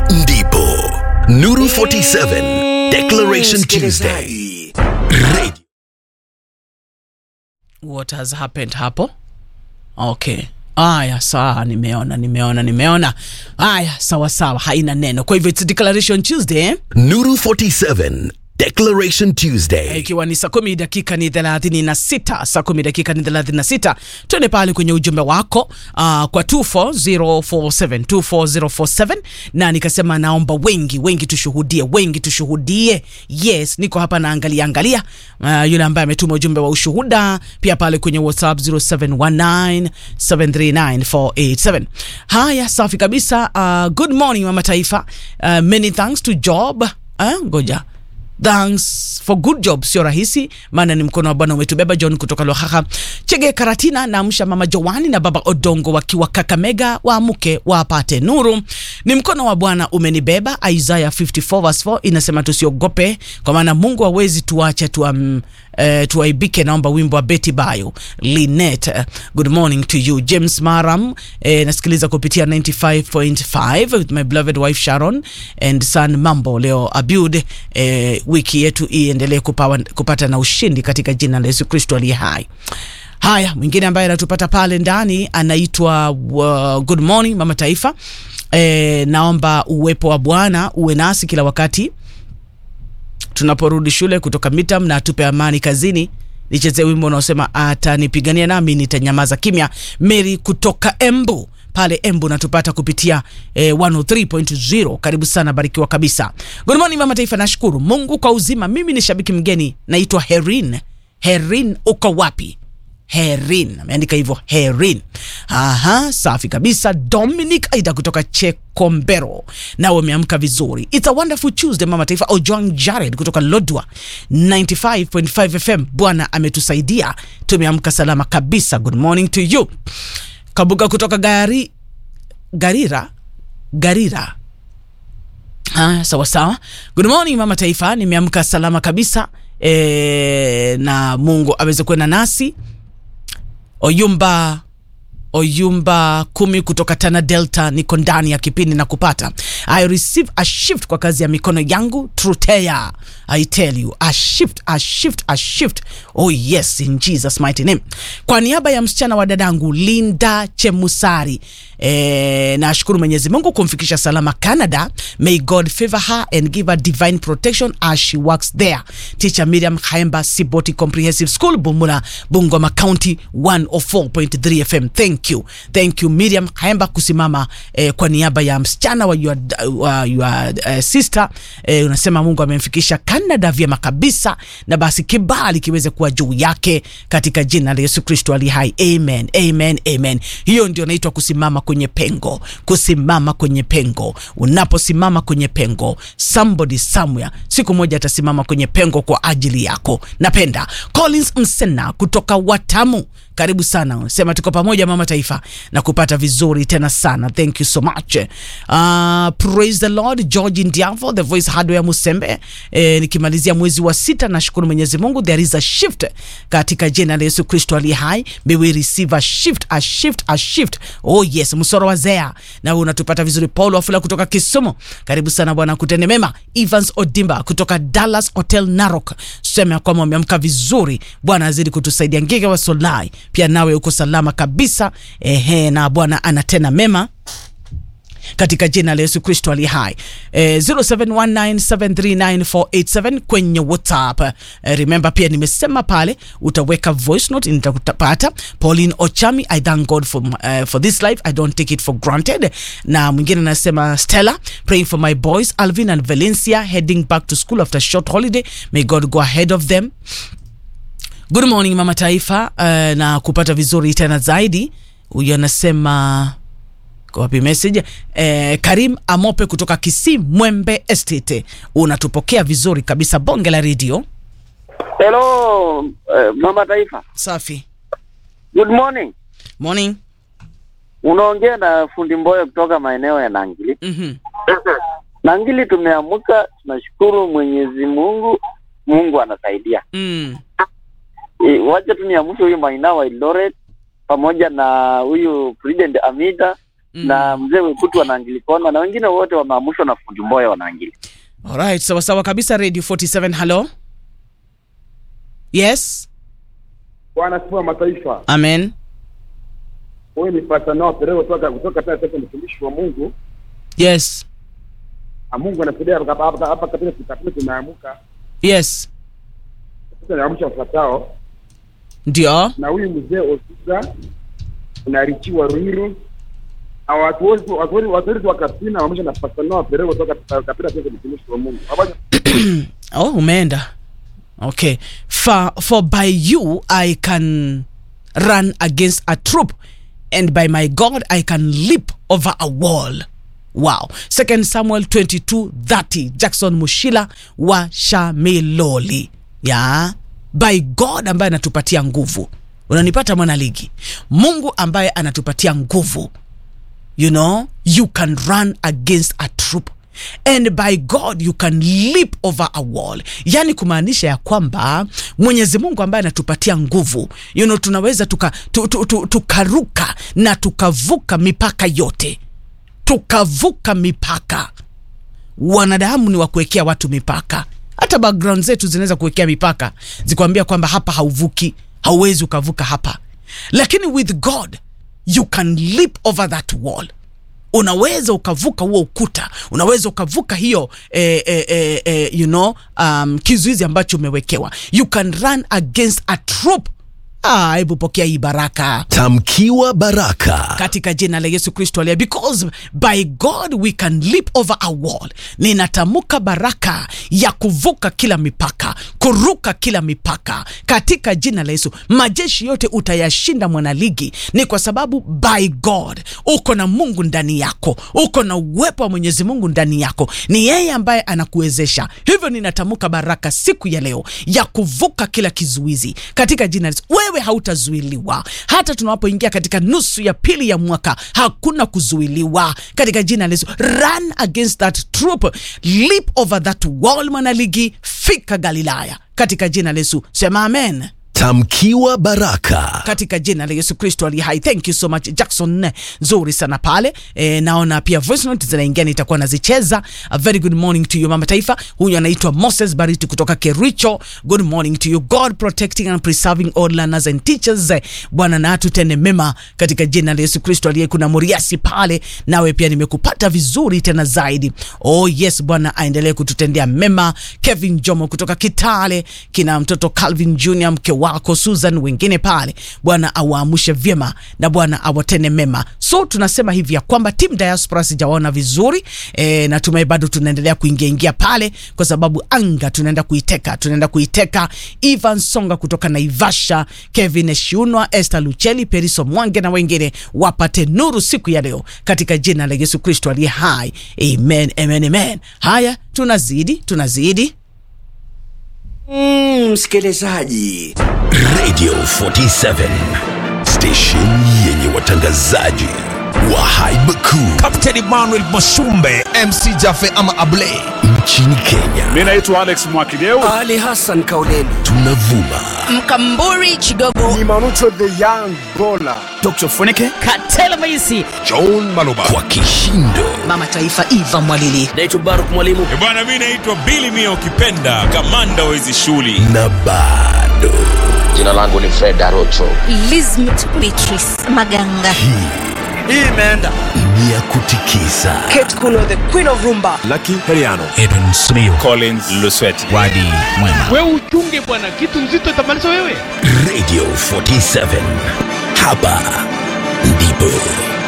ndipo Nuru 47 Declaration Tuesday. Radio what has happened hapo okay aya sawa nimeona nimeona nimeona aya sawa sawa haina neno kwa hivyo it's declaration tuesday eh? Nuru 47 Declaration Tuesday. ikiwa ni saa kumi dakika ni thelathini na sita saa kumi dakika ni thelathini na sita tuende pale kwenye ujumbe wako uh, kwa 24047 24047 na nikasema naomba wengi wengi tushuhudie wengi tushuhudie yes niko hapa naangalia angalia uh, yule ambaye ametuma ujumbe wa ushuhuda pia pale kwenye whatsapp 0719739487 haya safi kabisa uh, good morning mama taifa uh, many thanks to job uh, ngoja thanks for good job sio rahisi maana ni mkono wa bwana umetubeba john kutoka lohaha chege karatina na amsha mama joani na baba odongo wakiwa kakamega waamke wapate nuru ni mkono wa bwana umenibeba isaya 54 verse 4 inasema tusiogope kwa maana mungu hawezi tuache tuam, uh, tuaibike naomba wimbo wa beti bayo linet uh, good morning to you james maram eh, nasikiliza kupitia 95.5 with my beloved wife sharon and son mambo leo abud eh, wiki yetu iendelee kupawa- kupata na ushindi katika jina la yesu kristo aliye hai haya mwingine ambaye anatupata pale ndani anaitwa uh, good morning mama taifa e, naomba uwepo wa bwana uwe nasi kila wakati tunaporudi shule kutoka mitam na atupe amani kazini nichezee wimbo unaosema atanipigania nami nitanyamaza kimya meri kutoka embu pale embu natupata kupitia eh, 103.0 karibu sana barikiwa kabisa good morning mama taifa nashukuru mungu kwa uzima mimi ni shabiki mgeni naitwa herin herin uko wapi herin ameandika hivyo herin aha safi kabisa dominic aida kutoka chekombero nawe umeamka vizuri its a wonderful tuesday mama taifa ojwang jared kutoka lodwa 95.5 fm bwana ametusaidia tumeamka salama kabisa good morning to you kabuga kutoka gari garira garira Ah, sawa sawa good morning mama taifa nimeamka salama kabisa e, na mungu aweze kuenda nasi oyumba oyumba kumi kutoka tana delta niko ndani ya kipindi na kupata i receive a shift kwa kazi ya mikono yangu trutea i tell you a shift a shift a shift oh yes in jesus mighty name kwa niaba ya msichana wa dadangu linda chemusari E, nashukuru mwenyezi mungu kumfikisha salama canada may god favor her and give her divine protection as she works there teacher miriam haemba siboti comprehensive school bumula bungoma county 104.3 fm thank you thank you miriam haemba kusimama eh, kwa niaba ya msichana wa your, wa your uh, sister eh, unasema mungu amemfikisha canada vyema kabisa na basi kibali kiweze kuwa juu yake katika jina la yesu kristo ali hai amen amen amen hiyo ndio naitwa kusimama kwenye pengo kusimama kwenye pengo unaposimama kwenye pengo somebody somewhere siku moja atasimama kwenye pengo kwa ajili yako napenda collins msena kutoka watamu karibu sana sema tuko pamoja mama taifa na kupata vizuri tena sana thank you so much uh, praise the lord george ndiavo the voice hardware musembe eh, nikimalizia mwezi wa sita nashukuru mwenyezi mungu there is a shift katika jina la yesu kristo aliye hai may we receive a shift a shift a shift oh yes msoro wa zea na unatupata vizuri paul wafula kutoka kisumu karibu sana bwana kutende mema evans odimba kutoka dallas hotel narok sema ya kwamba umeamka vizuri bwana azidi kutusaidia ngige wa solai pia nawe uko salama kabisa ehe na bwana anatenda mema katika jina la yesu kristo ali hai eh, 0719739487 kwenye whatsapp eh, remember pia nimesema pale utaweka voice note nitakupata pauline ochami i thank god for, uh, for this life i don't take it for granted na mwingine anasema stella praying for my boys alvin and valencia heading back to school after short holiday may god go ahead of them good morning mama taifa uh, na kupata vizuri tena zaidi huyu anasema wapi message eh, karim amope kutoka kisii mwembe estate unatupokea vizuri kabisa bonge la redio Hello, uh, Mama Taifa. safi Good morning. morning Unaongea na fundi Mboyo kutoka maeneo ya Nangili. mm-hmm. Nangili tumeamka, tunashukuru Mwenyezi Mungu. Mungu anasaidia. mm. E, wacha tu niamshe huyu Maina wa Eldoret pamoja na huyu President Amida na mzee Wekutu wanaangilikona na wengine wote wameamushwa na fundi Mboya wanaangili. Alright, sawa sawa kabisa. Radio 47, hello. Yes, Bwana sifa wa mataifa. amen. Wewe ni Pastor Noah Perero kutoka kutoka tena sasa mtumishi wa Mungu. Yes, Na Mungu anasaidia hapa hapa hapa katika kitabu tumeamuka. yes, Sasa naamsha wafuatao ndio. na huyu mzee Osuga na Richi wa Ruiru na watu wote watu wote watu wote wa Kasina waamsha na Pastor Noah Perero kutoka katika sasa mtumishi wa Mungu. Habari Oh, umeenda. Okay. For, for by you I can run against a troop and by my God I can leap over a wall. Wow. Second Samuel 22 30 Jackson Mushila wa Shamiloli. Ya. By God ambaye anatupatia nguvu. Unanipata mwana ligi. Mungu ambaye anatupatia nguvu you know you can run against a troop and by god you can leap over a wall yani kumaanisha ya kwamba mwenyezi mungu ambaye anatupatia nguvu you know tunaweza tukaruka tu, tu, tu, tukaruka na tukavuka mipaka yote tukavuka mipaka wanadamu ni wa kuwekea watu mipaka hata background zetu zinaweza kuwekea mipaka zikwambia kwamba hapa hauvuki hauwezi ukavuka hapa lakini with god you can leap over that wall unaweza ukavuka huo ukuta unaweza ukavuka hiyo eh, eh, eh, eh, you know, um, kizuizi ambacho umewekewa you can run against a troop Ah, hebu pokea hii baraka Tamkiwa baraka. katika jina la yesu kristo alia because by god we can leap over a wall ninatamka baraka ya kuvuka kila mipaka kuruka kila mipaka katika jina la yesu majeshi yote utayashinda mwanaligi ni kwa sababu by god uko na mungu ndani yako uko na uwepo wa mwenyezi mungu ndani yako ni yeye ambaye anakuwezesha hivyo ninatamka baraka siku ya leo ya kuvuka kila kizuizi katika jina la yesu wewe hautazuiliwa hata tunapoingia katika nusu ya pili ya mwaka hakuna kuzuiliwa katika jina la yesu run against that troop leap over that wall mwanaligi fika galilaya katika jina la yesu sema amen Tamkiwa baraka. katika jina la yesu kristo ali hai thank you so much jackson nzuri sana pale e, naona pia voice note zinaingia nitakuwa nazicheza a very good morning to you mama taifa huyu anaitwa moses bariti kutoka kericho good morning to you god protecting and preserving all learners and teachers Eh, bwana na tutende mema katika jina la yesu kristo aliye kuna muriasi pale nawe pia nimekupata vizuri tena zaidi oh yes bwana aendelee kututendea mema kevin jomo kutoka kitale kina mtoto calvin junior mke wako susan wengine pale bwana awaamushe vyema na bwana awatende mema so tunasema hivi ya kwamba tim diaspora sijawaona vizuri e, natumai bado tunaendelea kuingia ingia pale kwa sababu anga tunaenda kuiteka tunaenda kuiteka ivan songa kutoka naivasha kevin shiunwa esther lucheli periso mwange na wengine wapate nuru siku ya leo katika jina la yesu kristo aliye hai amen amen amen haya tunazidi tunazidi Mm, msikilizaji Radio 47. Station yenye watangazaji wa haiba kuu Captain Emmanuel Mashumbe MC Jafe ama Ablay nchini Kenya. Mi naitwa Alex Mwakideu. ali hassan kauleni Tunavuma mkamburi chigogo Dr. Funike katela maisi John Maloba kwa kishindo mama taifa iva mwalili naitwa baruk mwalimu bwana mi naitwa bili mia ukipenda kamanda wa hizi shughuli na bado jina langu ni fred arocho Lizmet Beatrice Maganga ni ya kutikisa kate kuno the queen of rumba Lucky Heriano Edwin Smio collins lusweti Wadi Mwema wewe uchunge bwana kitu nzito itamaliza wewe Radio 47. Hapa ndipo